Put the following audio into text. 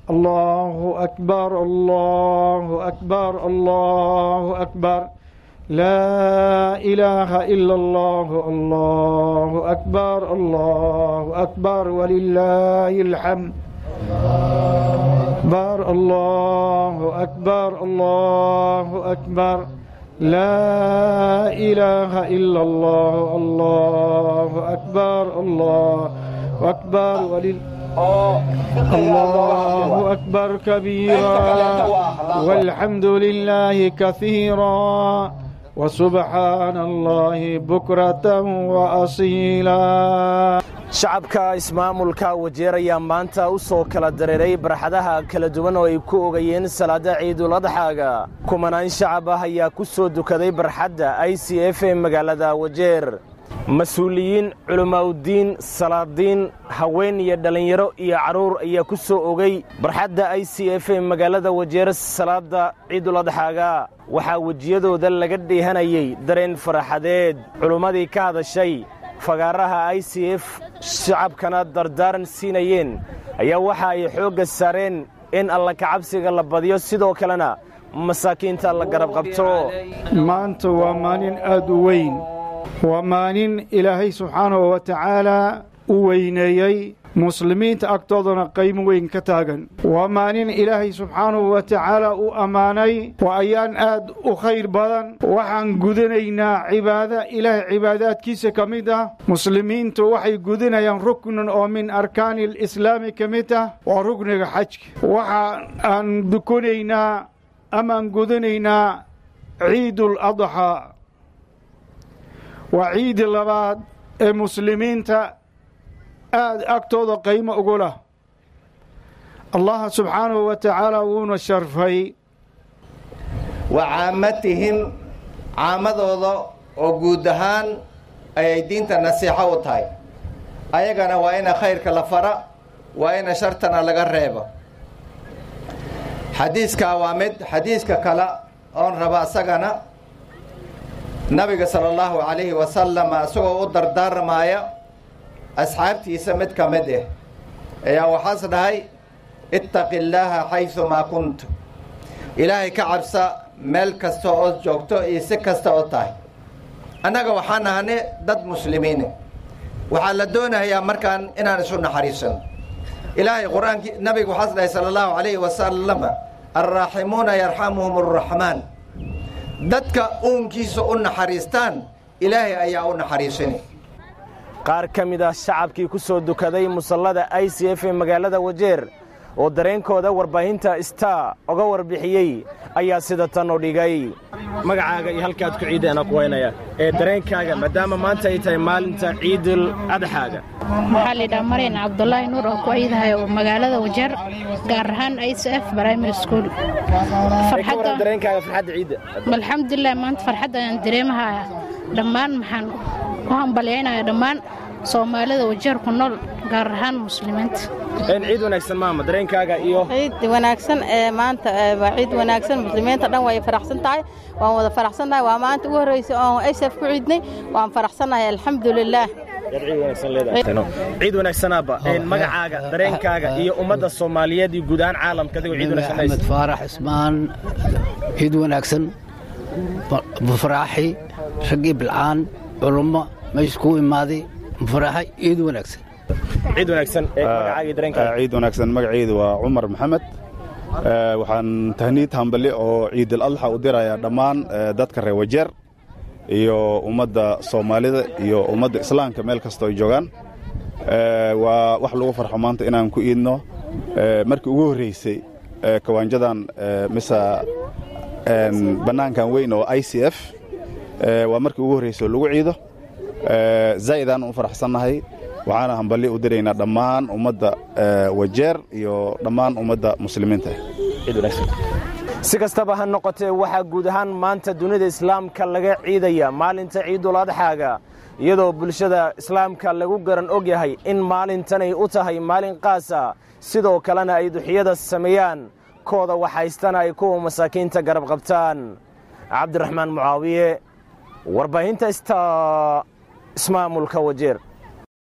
الله أكبر الله أكبر الله أكبر لا إله إلا الله الله أكبر الله أكبر ولله الحمد أكبر الله أكبر الله أكبر لا إله إلا الله الله أكبر الله أكبر ولل الله أكبر كبيرا والحمد لله كثيرا وسبحان الله بكرة وأصيلا shacabka ismaamulka wajeer ayaa maanta u soo kala dareeray barxadaha kala duwan oo ay ku ogayeen salaada ciidul adxaaga kumanaan shacab ah ayaa ku soo dukaday barxadda i c f ee magaalada wajeer mas-uuliyiin culimmaa'udiin salaadiin haween iyo dhallinyaro iyo carruur ayaa ku soo ogay barxadda i c f ee magaalada wajeer salaadda ciidul adxaaga waxaa wejiyadooda laga dheehanayay dareen faraxadeed culimmadii ka hadashay fagaaraha i c f shacabkana dardaaran siinayeen ayaa waxa ay xoogga saareen in alla kacabsiga la badiyo sidoo kalena masaakiinta la garab qabto maanta waa maalin aad u weyn waa maalin ilaahay subxaanahu wa tacaalaa u weyneeyey muslimiinta agtoodana qaymo weyn ka taagan waa maalin ilaahay subxaanahu wa tacaala u ammaanay waa ayaan aad u khayr badan waxaan gudanaynaa cibaada ilaahay cibaadaadkiisa ka mid ah muslimiintu waxay gudanayaan ruknan oo min arkaani alislaami ka mid ah waa rukniga xajka waxa aan dukonaynaa amaan gudanaynaa ciidul adxaa waa ciidi labaad ee muslimiinta aad agtooda qaymo ugu lah allaha subxaanahu wa tacaala wuuna sharfay wa caamatihim caamadooda oo guud ahaan ayay diinta nasiixo u tahay ayagana waa ina khayrka la fara waa ina shartana laga reebo xadiiskaa waa mid xadiiska kale oon raba asagana nabiga sala allahu calayhi wasalam isagoo u dardaarmaaya asxaabtiisa mid ka mid ah ayaa waxaas dhahay ittaqi illaaha xaysumaa kuntu ilaahay ka cabsa meel kasta ood joogto iyo si kasta oo tahay annaga waxaan ahane dad muslimiine waxaa la doonayaa markaan inaan isu naxariisano ilaahay qur-aankii nabiga waxaas dhahay sala allahu calayhi wasalam alraaximuuna yarxamuhum arraxmaan dadka uunkiisa u naxariistaan ilaahay ayaa u naxariisanay qaar ka mid ah shacabkii ku soo dukaday musallada i c f ee magaalada wajeer oo dareenkooda warbaahinta star oga warbixiyey ayaa sida tan u dhigay magacaaga iyo halkaad ku ciidana ku waynaya ee dareenkaaga maadaama maanta ay tahay maalinta ciidul adxaaga waxaa laydhaha maryan cabdulaahi nuur oo ku ciidahay oo magaalada wajeer gaar ahaan i c f primary school dareenkaaga farxadda ciidda alxamdulilah maanta farxadda ayaan dareemahaya dhammaan maxaan u hambalyaynaya dhammaan soomaalida wajeer ku nool gaar ahaan muslimiinta ciid wanaagsan maama dareenkaaga iyo ciid wanaagsan ee maanta waa ciid wanaagsan muslimiinta dhan way faraxsan tahay waan wada faraxsannahay waa maanta ugu horreysay oon sf ku ciidnay waan faraxsannahay alxamdulilaah ciid wanaagsanaba magacaaga dareenkaaga iyo ummadda soomaaliyeed iyo guud ahaan caalamka adigoo ciid wanaagsan axmed faarax ismaan ciid wanaagsan bufaraaxi raggii bilcaan culummo meesha kuu imaaday bufaraaxi ciid wanaagsan ciid wanaagsan magacaaga iyo dareenkaaga ciid wanaagsan magacaydu waa cumar maxamed waxaan tahniid hambali oo ciidul adxa u dirayaa dhammaan dadka reer wajeer iyo ummadda soomaalida iyo ummadda islaamka meel kastoo ay joogaan waa wax lagu farxo maanta inaan ku iidno markii ugu horreysay kawaanjadan mise bannaankan weyn oo i c f waa markii ugu horreysay oo lagu ciido zaa'idaan u faraxsannahay waxaana hambalyo u diraynaa dhammaan ummadda wajeer iyo dhammaan ummadda muslimiinta si kastaba ha noqotee waxaa guud ahaan maanta dunida islaamka laga ciidaya maalinta ciidul adxaaga iyadoo bulshada islaamka lagu garan og yahay in maalintanay u tahay maalin qaasa sidoo kalena ay duxiyada sameeyaan kooda waxhaystana ay kuwa masaakiinta garab qabtaan cabdiraxmaan mucaawiye warbaahinta sta ismaamulka wajeer